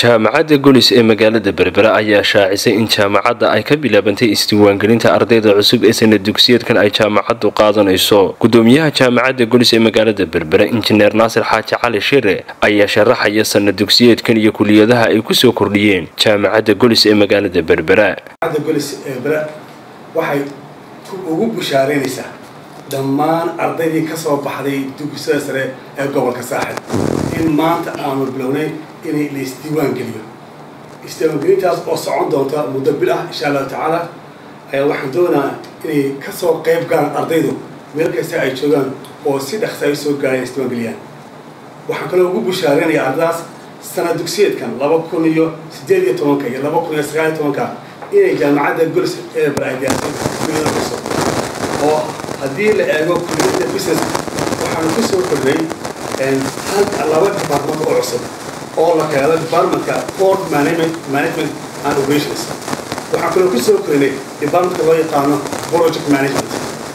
jaamacadda golis ee magaalada berbera ayaa shaacisay in jaamacadda ay ka bilaabantay isdiiwaangelinta ardayda cusub ee sanad dugsiyeedkan ay jaamacaddu qaadanayso gudoomiyaha jaamacadda golis ee magaalada berbera injineer naasir xaaji cali shire ayaa sharaxaya sanad dugsiyeedkan iyo kuliyadaha ay kusoo kordhiyeen jaamacadda golis ee magaalada berbera waxay ugu bushaaraynaysaa dhammaan ardaydii ka soo baxday dugsada sare ee gobolka saaxib in maanta aanu bilownay inay la isdiiwaan geliyo isdiiwaangelintaas oo socon doonta muddo bil ah insha allahu tacaala ayaa waxaan doonaa inay kasoo qayb galaan ardaydu meel kasta ay joogaan oo si dhaqsa ay soo gaaraan isdiiwaangeliyaan waxaan kaloo ugu bushaaraynayaa ardadaas sanad dugsiyeedkan laba kun iyo sideed iyo tobanka iyo laba kun iyo sagaal iyo tobanka inay jaamacadda golis ee baraadiyaasay kuliyada cusub oo haddii la eego kuliyadda business waxaanu ku soo kordhay laba department oo cusub oo la keeno departmentka port management management and operations waxaan kaloo ku soo kordhinay departmentka loo yaqaano project management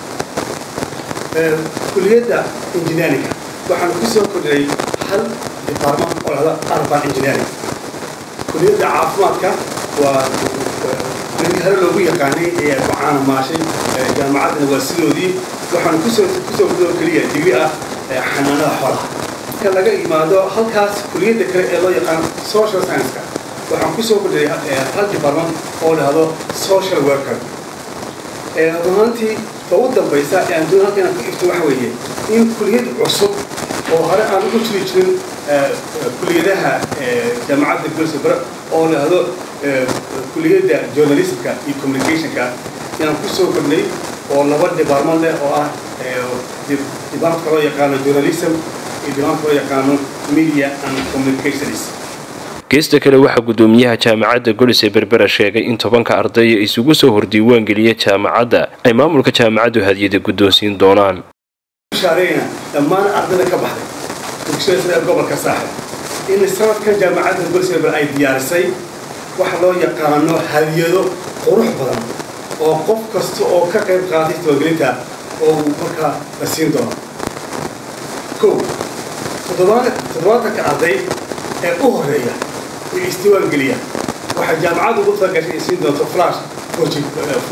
kuliyadda engineeringa waxaanu ku soo kordhinay hal department oo lahda urban engineering kuliyadda caafimaadka waa hore loogu yaqaanay ee ku caanamaashay jaamacaddana waa sidoodii waxaanu kusoo kusoo gudoo keliya digri ah xanaanada xoolaha marka laga yimaado halkaas kuliyadda kale ee loo yaqaan social science-ka waxaan kusoo kordhiyay hal department oo dhahdo social worker runaantii ta ugu dambaysa ee aan doon halka inaan ku ifto waxa weeye in kuliyad cusub oo hore aan ugu jiri jirin kuliyadaha jaamacadda golsabra oo dhahdo kuliyadda journalismka iyo communicationka inaan ku soo kordhnay oo laba department leh oo ah departmentka loo yaqaano journalism iyo departmentka loo yaqaano media and communications geesta kale waxaa gudoomiyaha jaamacadda golis ee berbera sheegay in tobanka ardaya isugu soo hordiiwaan geliya jaamacadda ay maamulka jaamacaddu hadiyada guddoonsiin doonaan shaareyna dhammaan ardayda ka baxday dugsiyada sare ee gobolka saaxib in sanadkan jaamacadda golis ee berbera ay diyaarisay waxa loo yaqaano hadiyado qurux badan oo qof kasta oo ka qayb qaatay isdiiwaangelinta oo uu markaa la siin doono kow toddobaatanka arday ee u horeeya ee isdiiwaangeliya waxaa jaamacaddu ugu talagashay ay siin doonto flash for g b r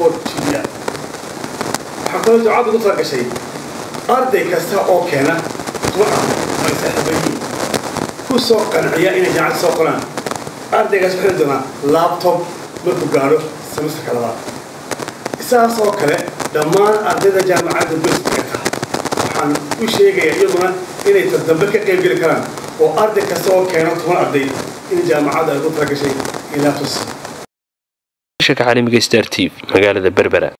waxaa kaloo jaamacaddu ugu talagashay arday kasta oo keena toban arday ay saaxiibayiin ku soo qanciya inay jaamacadda soo qoraan ardaygaas waxay doonaa labtob markuu gaadho semesterka labaad isaas oo kale dhammaan ardayda jaamacadda golistigata waxaan u sheegayaa iyaguna inay tadambe ka qayb geli karaan oo arday kasta oo keeno toban arday in jaamacadda ay ku talagashay in labtos caalamiga star t v magaalada berbera